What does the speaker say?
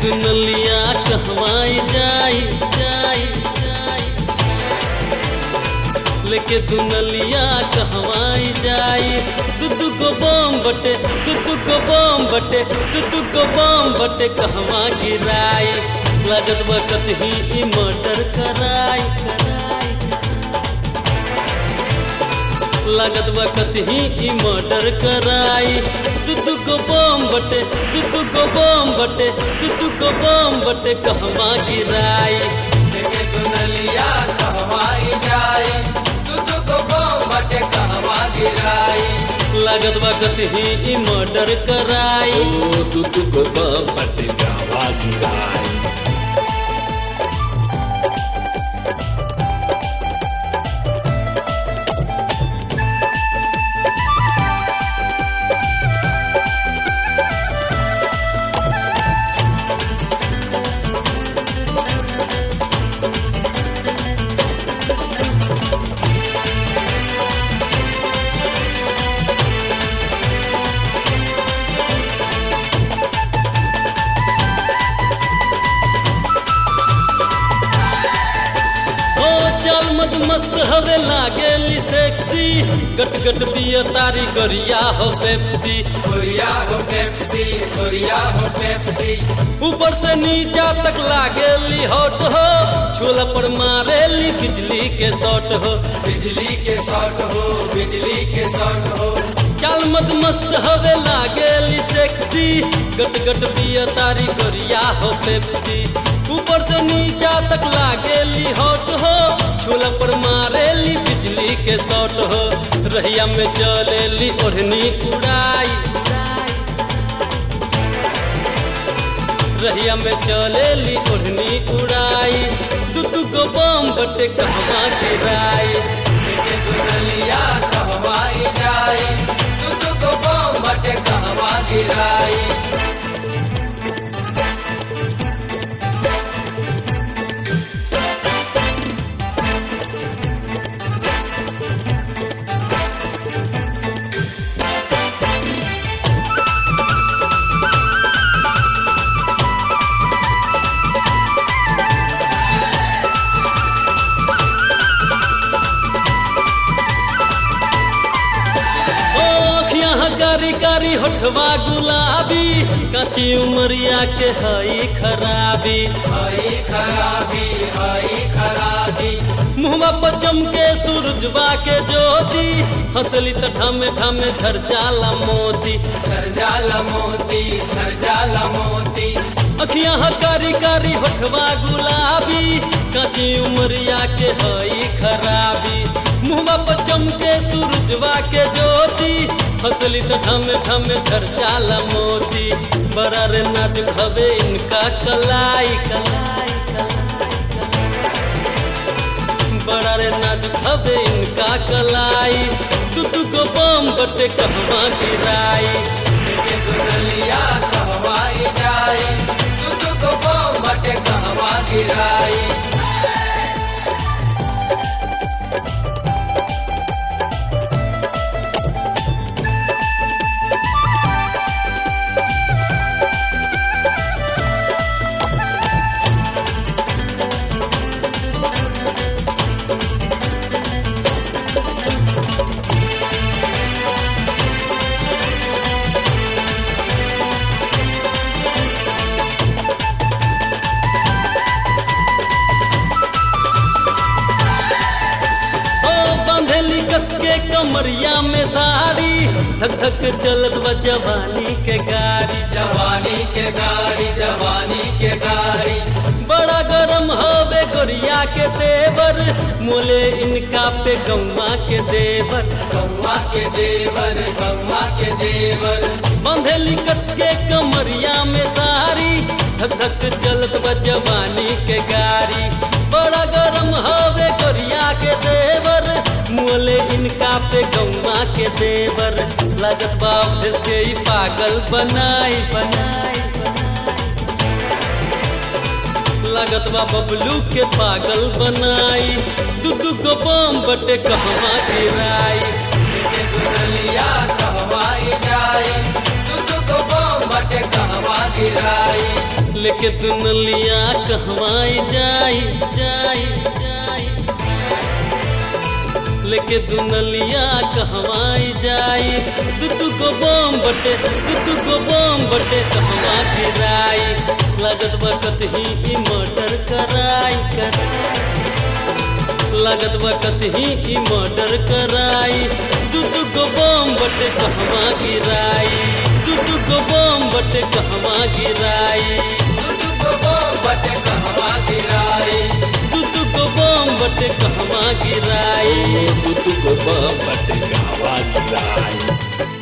दुनलिया कहवाई जाई जाई जाई लेके दुनलिया कहवाई जाई दू दू गो बम बटे दू दू गो बम बटे दू दू गो बम बटे कहवा गिराई लागत वक्त ही ई मर्डर कराई कराई लागत वक्त ही ई मर्डर कराई दू दू गो बम बटे दू दू गो बम बटे दू दू गो बम बटे कहवा गिराई लेके दुनलिया कहवाई जाई तू तू को बम बटे कहवा गिराई लागत वक्त ही ई मर्डर कराई ओ तू तू को बम बटे गावा गिराई ओ चल मत मस्त हवे लागेली सेक्सी गट गट पिय तारी गरिया हो पेप्सी कोरिया हो पेप्सी कोरिया हो पेप्सी ऊपर से नीचा तक लागेली हॉट हो छोला पर मारेली बिजली के शॉट हो बिजली के शॉट हो बिजली के शॉट हो चल मत मस्त हवे लागेली सेक्सी गट गट पिय तारी गरिया हो पेप्सी ऊपर से नीचा तक लागेली हॉट हो छोला पर मारेली बिजली के शॉट हो रहिया में चलेली ओढ़नी उड़ाई रहिया में चलेली ओढ़नी उड़ाई दू दू गो बम बटे कहवा गिराई लेके दुनलिया कहवाई जाई तू तू को बम बटे कहवा गिराई ओ अखियाँ कारी कारी होठवा गुलाबी काची उमरिया के हई खराबी हई खराबी हई खराबी मुहवा पर चमके सूरजवा के ज्योति हंसली त ठामे ठामे झर जाला मोती झर जाला मोती झर जाला मोती अखियाँ कारी कारी होठवा गुलाबी काची उमरिया के हई खराबी मुहवा पर चमके सूरजवा के ज्योति हंसली त ठामे ठामे झर जाला मोती बड़ा रे नाजुक हवे इनका कलाई कलाई बड़ा रे नाजुक हवे इनका कलाई तू तू को बम बटे कहवा गिराई लेके दुनलिया कहवाई जाई तू तू को बम बटे कहवा गिराई ओ बंधेली कस के कमरिया में साड़ी धक धक चलत बा जवानी के गाड़ी जवानी के गाड़ी जवानी के गाड़ी बड़ा गरम हवे गोरिया के देवर मोले इनका पे गौवा के देवर गौवा के देवर गौवा के देवर बंधेली कस के कमरिया में साड़ी धक धक चलत बा जवानी के गाड़ी बड़ा गरम हवे गोरिया के देवर मोले इनका पे गौवा के देवर लगत बाप देश के ही पागल बनाई बनाई लागत बा बबलू के पागल बनाई दू दू गो बम बटे कहवा गिराई लेके दुनलिया कहवाई जाई तू तू को बम बटे कहवा गिराई लेके दुनलिया कहवाई जाई जाई जाई लेके दुनलिया कहवाई जाई दू दू गो बम बटे दू दू गो बम बटे कहवा गिराई लागत वक्त ही ई मर्डर कराई कर लागत वक्त ही ई मर्डर कराई दू दू गो बम बटे कहवा गिराई दू दू गो बम बटे कहवा गिराई दू दू गो बम बटे कहवा गिराई दू दू गो बम बटे कहवा गिराई तू तू को बम बटे गावा गिराई